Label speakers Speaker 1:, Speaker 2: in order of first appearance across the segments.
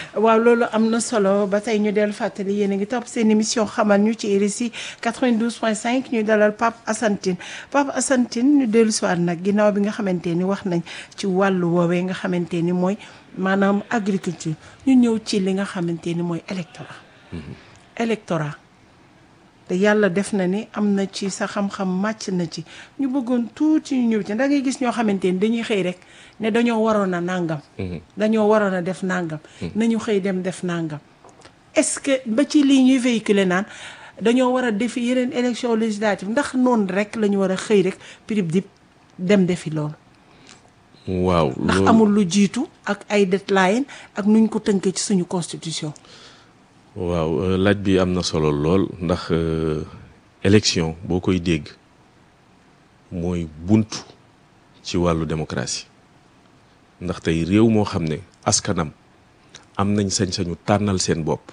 Speaker 1: waaw loolu am na solo ba tey ñu dellu fàttali yéen a ngi topp seen émission xamal ñu ci RSI 92.5 ñu dalal Pape Assane Tine Pape Assane Tine ñu dellu si waat nag ginnaaw bi nga xamante ni wax nañ ci wàllu woowee nga xamante ni mooy maanaam agriculture ñu ñëw ci li nga xamante ni mooy électorat. électorat te yàlla def na ni am na ci sa xam-xam màcc na ci ñu bëggoon tuuti ñu ñëw ci da ngay gis ñoo xamante ni dañuy xëy rek ne dañoo waroon a nàngam. dañoo waroon a def nàngam. nañu xëy dem def nàngam. est-ce que ba ci lii ñuy véhiculer naan dañoo war a defi yeneen élection législative ndax noonu rek la ñu war a xëy rek pirip dip dem defi loolu.
Speaker 2: waaw
Speaker 1: ndax
Speaker 2: loolu-
Speaker 1: amul lu jiitu ak ay deadline ak nuñ ko tënkee ci suñu constitution.
Speaker 2: waaw euh, laaj bi am na solo lool ndax euh, élection boo koy dégg mooy buntu ci wàllu démocratie ndax tey réew moo xam ne askanam am nañ sañ-sañu tànnal seen bopp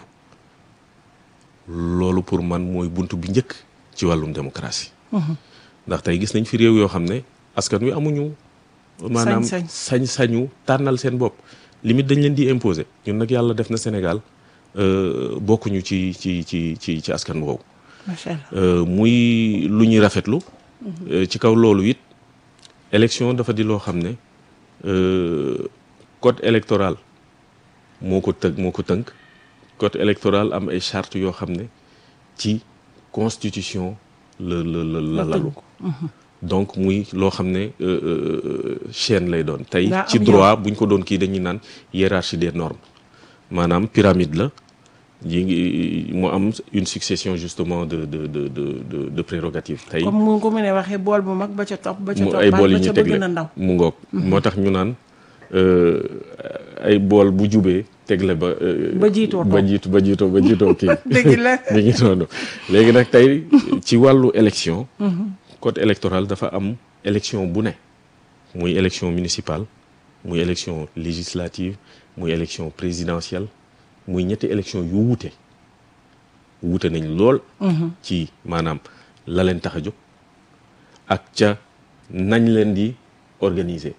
Speaker 2: loolu pour man mooy buntu bi njëkk ci wàllum démocratie ndax tey gis nañ fi réew yoo xam ne askan wi amuñu maanaam
Speaker 1: Sañ-sañ.
Speaker 2: sañ-sañu tànnal seen bopp limite dañ leen di imposer ñun nag yàlla def na Sénégal euh, bokkuñu ci ci ci ci ci askan woowu
Speaker 1: macha allah
Speaker 2: Euh, muy lu ñuy rafetlu Euh, ci kaw loolu it élection dafa di loo xam ne euh, code électoral moo ko tëg moo ko tënk code électoral am ay charte yoo xam ne ci constitution la la la la lalu donc muy loo xam ne euh, euh, chaîne lay doon tey
Speaker 1: Daa
Speaker 2: ci
Speaker 1: am
Speaker 2: droit buñ ko doon kii dañuy naan hiérarchie des normes maanaam pyramide la yi ngi mu am une succession justement de de de de de, de prérogatives tey
Speaker 1: comme mu ko mënee waxee bool bu mag ba ca topp ba ca
Speaker 2: mu
Speaker 1: topp
Speaker 2: ay bool yi
Speaker 1: ba
Speaker 2: ñu
Speaker 1: ca
Speaker 2: tegle
Speaker 1: bëgg na ndaw.
Speaker 2: mu ngoog moo tax ñu naan euh, ay bool bu jubee tegle ba euh,
Speaker 1: Ba jiitoo
Speaker 2: ba
Speaker 1: toog.
Speaker 2: jiitu ba jiitoo ba jiitoo kii
Speaker 1: dëgg la.
Speaker 2: mi ngi noonu léegi nag tey ci wàllu élection code électoral dafa am élection bu ne muy élection municipale muy élection législative muy élection présidentielle muy ñetti élection yu wuute wuute nañ lool ci maanaam la leen tax a jóg ak ca nañ leen di organiser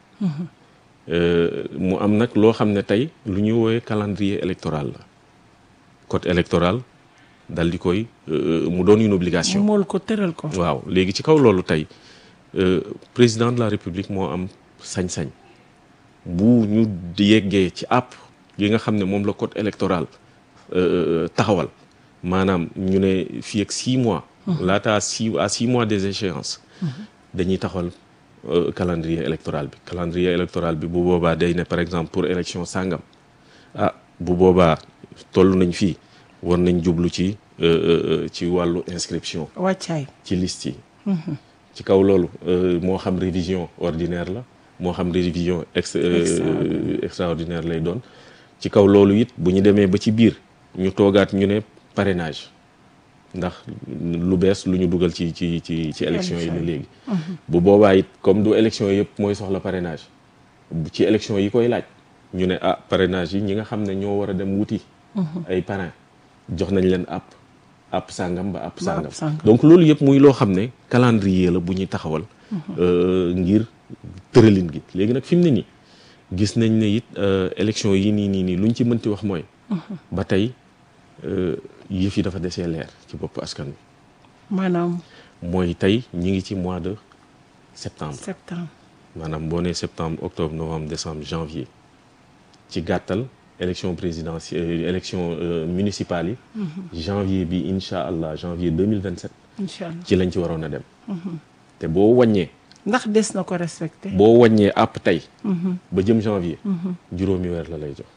Speaker 2: Euh, mu am nag loo xam ne tey lu ñuy woowee calendrier électoral la code électoral dal di koy euh, mu doon une obligation
Speaker 1: mool ko tëral ko.
Speaker 2: waaw léegi ci kaw loolu tey euh, président de la république moo am sañ-sañ bu ñu yeggee ci àpp yi nga xam ne moom la code électoral euh, taxawal maanaam ñu ne fii ak six mois laata six à six mois des échéances dañuy taxawal euh, calendrier électoral bi calendrier électoral bi bu boobaa day ne par exemple pour élection sàngam ah bu boobaa toll nañ fii war nañ jublu ci euh, euh, ci wàllu inscription
Speaker 1: wàccaay.
Speaker 2: ci liste yi ci kaw loolu euh, moo xam révision ordinaire la moo xam révision ex euh,
Speaker 1: Extraordinaire.
Speaker 2: extraordinaire lay doon ci kaw loolu it bu ñu demee ba ci biir ñu toogaat ñu ne parrainage ndax lu bees lu ñu dugal ci ci ci ci élection yi la
Speaker 1: élection yi.
Speaker 2: léegi bu boobaa it comme du élection yëpp mooy soxla parrainage bu ci élection yi koy laaj ñu ne ah parrainage yi ñi nga xam ne ñoo war a dem wuti ay parrain jox nañ leen app app sàngam ba app
Speaker 1: Ba app
Speaker 2: sàngam
Speaker 1: sàngam.
Speaker 2: donc loolu yëpp muy loo xam ne calendrier la bu ñuy taxawal euh, ngir tëralin gi léegi nag fi mu ne nii gis nañ ne it euh, élection yi nii nii nii lu ñu ci mënti wax mooy ba tey euh, yëf yi dafa desee leer ci bopp askan wi
Speaker 1: maanaam
Speaker 2: mooy tey ñi ngi ci mois de septembre
Speaker 1: septembre.
Speaker 2: maanaam boo nee septembre octobre novembre décembre janvier ci gàttal élection présidentielle élection euh, municipale yi janvier bi incha allah janvier 2027
Speaker 1: incha allah
Speaker 2: ci lañ ci waroon a dem te boo wàññee
Speaker 1: ndax des na ko respecté.
Speaker 2: boo wàññee àpp tey ba jëm janvier juróomi weer la lay jox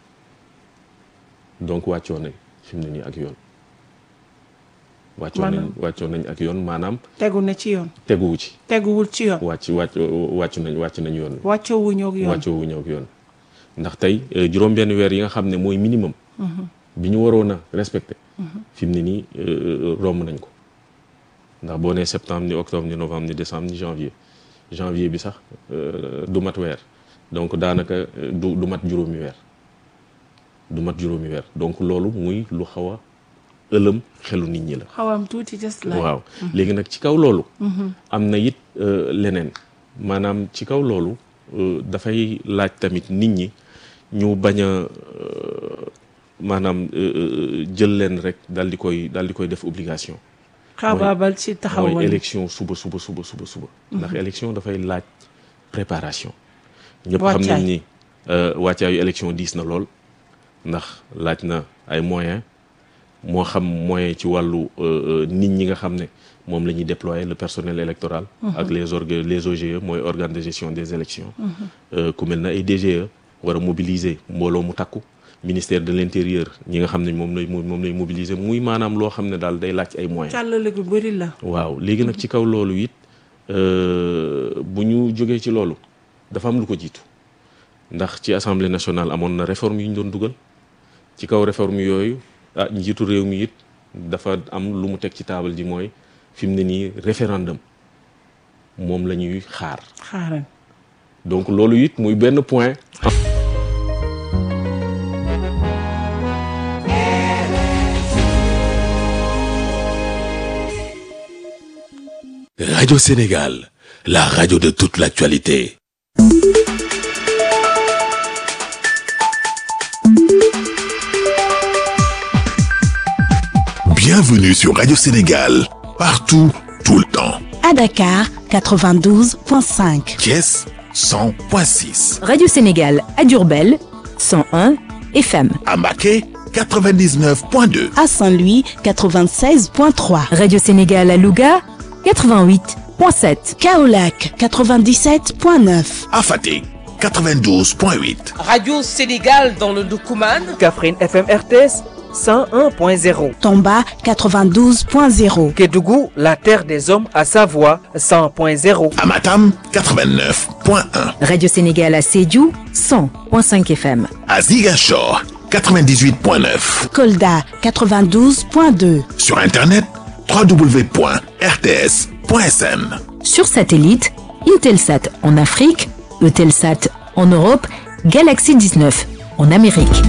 Speaker 2: donc wàccoo nañ fi mu ne nii ak yoon wàccoo nañ
Speaker 1: Maanaam?
Speaker 2: wàccoo nañ ak yoon maanaam
Speaker 1: tegu na ci yoon.
Speaker 2: teguwu ci
Speaker 1: teguwul ci yoon.
Speaker 2: wàcc wàcc wàcc nañ wàcc nañ yoon wi
Speaker 1: wàccoo wu ñoo ak yoon.
Speaker 2: wàccoo wu ñëw ak yoon ndax tey euh, juróom-benn weer yi nga xam ne mooy minimum bi ñu waroon a respecté fi mu ne nii euh, romb nañ ko ndax boo nee septembre ni octobre ni novembre ni décembre ni janvier janvier bi sax euh, du mat weer donc daanaka euh, du du mat juróomi weer du mat juróomi weer donc loolu muy lu xaw a ëlëm xelu nit ñi la
Speaker 1: xawam tuuti des la.
Speaker 2: waaw léegi nag ci kaw loolu am na it euh, leneen maanaam ci kaw loolu euh, dafay laaj tamit nit ñi ñu bañ a euh, maanaam jël leen rek daal di koy daal di koy def obligation.
Speaker 1: xaabaabal ci taxawal
Speaker 2: mooy élection suba suba suba suba suba. ndax élection dafay laaj préparation. ñëpp xam nañ ni wàccaayu élection diis na lool ndax laaj na ay moyens moo xam moyen ci wàllu nit ñi nga xam ne moom la ñuy déployer le personnel électoral. ak les orga les OGE mooy organe de gestion des élections. ku mel na ay DGE war a mobiliser mbooloo mu takku. ministère de l'intérieur ñi nga xam ne moom lay moom lay mobiliser muy maanaam loo xam ne daal day laaj ay moyens.
Speaker 1: càllale gu bëri la.
Speaker 2: waaw léegi nag ci kaw loolu it bu ñu jógee ci loolu dafa am lu ko jiitu ndax ci assemblée nationale amoon na réforme yu ñu doon dugal ci kaw réforme yooyu ah njiitu réew mi it dafa am lu mu teg ci taabal ji mooy fi mu ne nii référendum moom la ñuy xaar.
Speaker 1: xaaral
Speaker 2: donc loolu it muy benn point.
Speaker 3: Radio Sénégal, la radio de toute l'actualité. Bienvenue sur Radio Sénégal, partout, tout le temps.
Speaker 4: À Dakar, 92.5.
Speaker 3: Thiès, 100.6.
Speaker 5: Radio Sénégal à Diourbel, 101 FM.
Speaker 3: À Maquet, 99.2.
Speaker 4: À Saint-Louis, 96.3.
Speaker 5: Radio Sénégal à Louga, 88.7.
Speaker 4: Kaolac, 97.9.
Speaker 3: À Fatick, 92.8.
Speaker 6: Radio Sénégal dans le Doukouman.
Speaker 7: Kaffrine FM RTS 101.0.
Speaker 4: Tomba, 92.0.
Speaker 7: Kédougou, la terre des hommes à Savoie 100.0.
Speaker 3: À Matam, 89.1.
Speaker 5: Radio Sénégal à Sédhiou, 100.5 FM.
Speaker 3: À Ziguinchor, 98.9.
Speaker 4: Kolda, 92.2.
Speaker 3: Sur Internet, www.rts.sn.
Speaker 5: Sur satellite, Intelsat en Afrique, Eutelsat en Europe, Galaxy 19 en Amérique.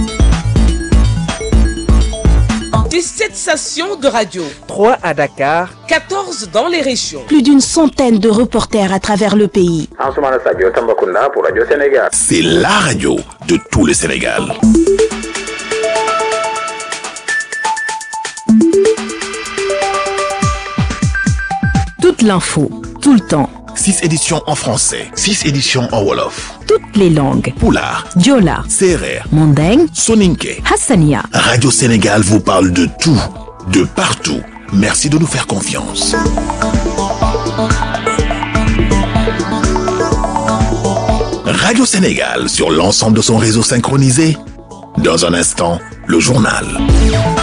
Speaker 6: 17 stations de radio,
Speaker 7: 3 à Dakar,
Speaker 6: 14 dans les régions.
Speaker 4: Plus d'une centaine de reporters à travers le pays.
Speaker 8: Ansoumana Sadio Tambacounda pour Radio Sénégal.
Speaker 3: C'est la radio de tout le Sénégal.
Speaker 5: Toute l'info, tout le temps,
Speaker 3: 6 éditions en français, 6 éditions en Wolof,
Speaker 5: toutes les langues.
Speaker 3: Poulard,
Speaker 5: Diola,
Speaker 3: Serer,
Speaker 5: Mandeng,
Speaker 3: Soninke.
Speaker 5: Hassania.
Speaker 3: Radio Sénégal vous parle de tout, de partout. Merci de nous faire confiance. Radio Sénégal sur l'ensemble de son réseau synchronisé. Dans un instant, le journal.